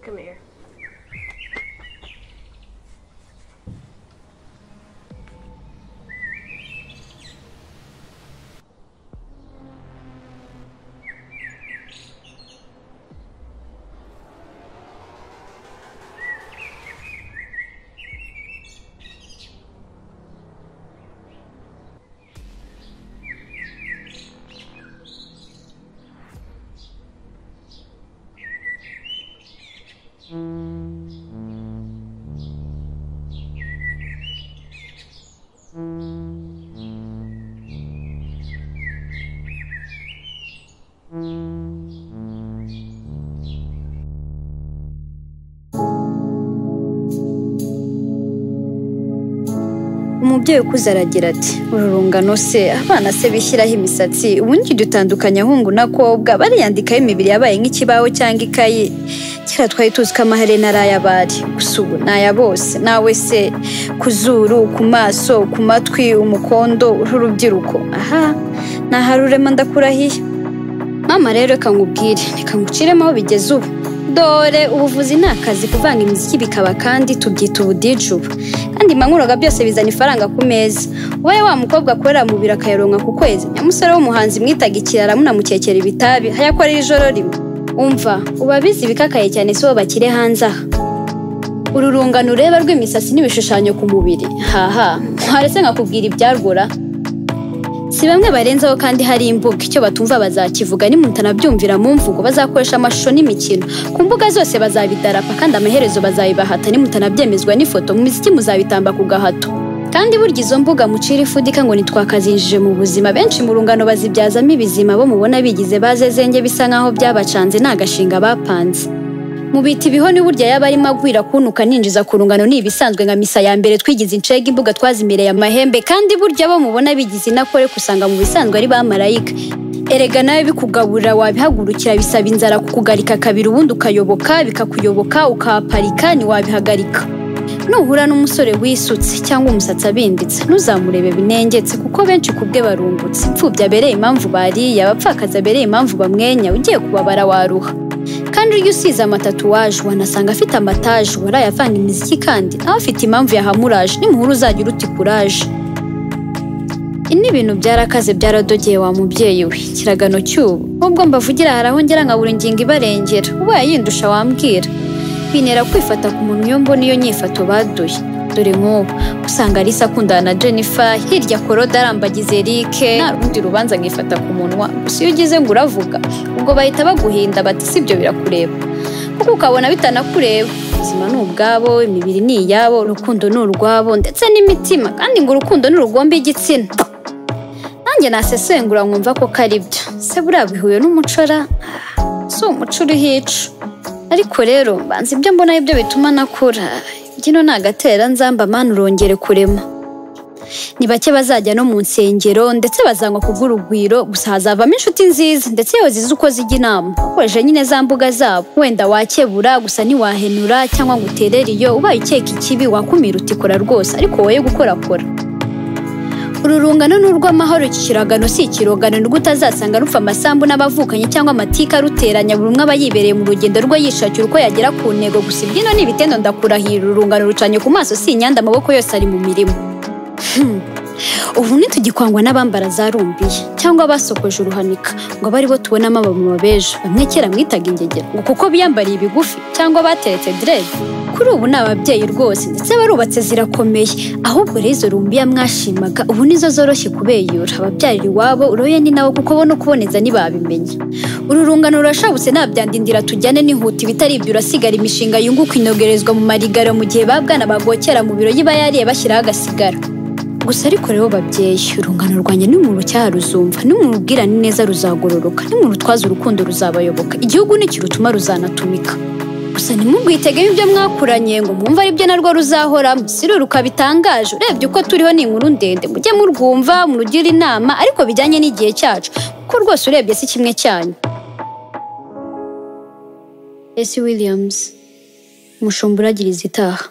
Come here. umubyeyi ukuze aragira ati uru rungano se abana se bishyiraho imisatsi ubundi dutandukanya ahungu na kobwa bariyandikaho imibiri yabaye nk'ikibaho cyangwa ikayi kera twari tuzi ko amaherena ari ay'abari gusa ubu ni aya bose nawe se ku zuru ku maso ku matwi umukondo urubyiruko aha ni aharurema ndakurahiye mama rero reka ngubwire reka nguciremo aho bigeze ubu dore ubuvuzi ni akazi kuvanga imiziki bikaba kandi tubyita ubudije ubu kandi mankuroga byose bizana ifaranga ku meza ubaye wa mukobwa akorera mu biro akayaronka ku kwezi nyamusore w'umuhanzi mwitaga ikirara munamukekera ibitabi hayakorera ijoro rimwe umva uba bizi ibikakaye cyane si bo bakire hanze aha uru rungano ureba rw'imisatsi n'ibishushanyo ku mubiri haha muharese nkakubwira ibyarwura si bamwe barenzaho kandi hari imbuga icyo batumva bazakivuga nimutanabyumvira mu mvugo bazakoresha amashusho n'imikino ku mbuga zose bazabidarapa kandi amaherezo bazabibahata nimutanabyemezwa n'ifoto mu miziki muzabitamba ku gahato kandi burya izo mbuga mucira ifudika ngo nitwakazinjije mu buzima benshi mu rungano bazibyazamo ibizima bo mubona bigize bazezenge bisa nk'aho byabacanze ni agashinga bapanze mu biti ibihoni burya yaba arimo agwira kunuka ninjiza ku rungano ni ibisanzwe nka misa ya mbere twigize incega imbuga twazimereye amahembe kandi burya bo mubona bigize inakore kusanga mu bisanzwe ari bamarayika erega nawe bikugabura wabihagurukira bisaba inzara kukugarika kabiri ubundi ukayoboka bikakuyoboka ukahaparika ntiwabihagarika nuhura n'umusore wisutse cyangwa umusatsi abinditse ntuzamurebe binengetse kuko benshi ku bwe barungutse imfubyi abereye impamvu bariye abapfakazi abereye impamvu bamwenya ugiye kubabara waruha kandi urya usize amatatuwaje wanasanga afite amataje waraye avanga imiziki kandi nawe afite impamvu yahamuraje nimuhura uzajya uruti kuraje ibi ni ibintu byarakaze byaradogeye wa mubyeyi we kiragano cy'ubu nubwo mbavugira hari aho ngera nkabura ingingo ibarengera ubaye yindusha wambwira bintera kwifata ku muntu iyo mbona iyo nyifato baduye dore nk'ubu usanga Alisa akundana na Jennifer hirya koroda arambagiza Eric nta rundi rubanza nkifata ku munwa gusa iyo ugeze ngo uravuga ubwo bahita baguhinda bati sibyo birakureba kuko ukabona bitanakureba ubuzima ni ubwabo imibiri ni iyabo urukundo ni urwabo ndetse n'imitima kandi ngo urukundo ni urugomba igitsina nanjye nasesengura nkumva ko kari byo se buriya bihuye n'umucora si umuco uriho ico ariko rero mbanza ibyo mbona aribyo bituma nakura imbyino ni agatera nzamba mana urongere kurema ni bake bazajya no mu nsengero ndetse bazanywa kubw'urugwiro gusa hazavamo inshuti nziza ndetse iyo zizi uko zijya inama ukoresheje nyine za mbuga zabo wenda wakebura gusa ntiwahenura cyangwa ngo uterere iyo ubaye ukeka ikibi wakumira utikora rwose ariko woye gukorakora uru rungano ni urw'amahoro iki kiragano si ikirogano nirwo utazasanga rufa amasambu n'abavukanyi cyangwa amatika aruteranya buri umwe aba yibereye mu rugendo rwe yishakira uko yagera ku ntego gusa ibyino ni ibitendo ndakurahira uru rungano rucanye ku maso si inyanda amaboko yose ari mu mirimo Hmm. ubu ntitugikangwa n'abambara zarumbiye cyangwa abasokoje uruhanika ngo abe aribo tubonamo abamama b'ejo bamwe kera mwitaga ingegera ngo kuko biyambariye ibigufi cyangwa bateretse direde kuri ubu ni ababyeyi rwose ndetse barubatse zirakomeye ahubwo rero izo rumbiya mwashimaga ubu nizo zoroshye kubeyura ababyarira iwabo uroye ni nawe kuko bo no kuboneza ntibabimenya uru rungano rurashabutse ntabyandindira tujyane n'ihuta ibitari ibyo urasigara imishinga yunguka inogerezwa mu marigara mu gihe babwana bagokera mu biro yiba yariye bashyiraho agasigara gusa ariko rero babyeyi urungano rwanjye nimurutyaha ruzumva nimurubwirane neza ruzagororoka nimurutwaza urukundo ruzabayoboka igihugu nikirutuma ruzanatumika gusa ntimubwitegemo ibyo mwakuranye ngo mwumve aribyo narwo ruzahoramo si rero rukabitangaje urebye uko turiho ni inkuru ndende mujye murwumva murugire inama ariko bijyanye n'igihe cyacu kuko rwose urebye si kimwe cyanyu esi williams umushumba uragira izitaha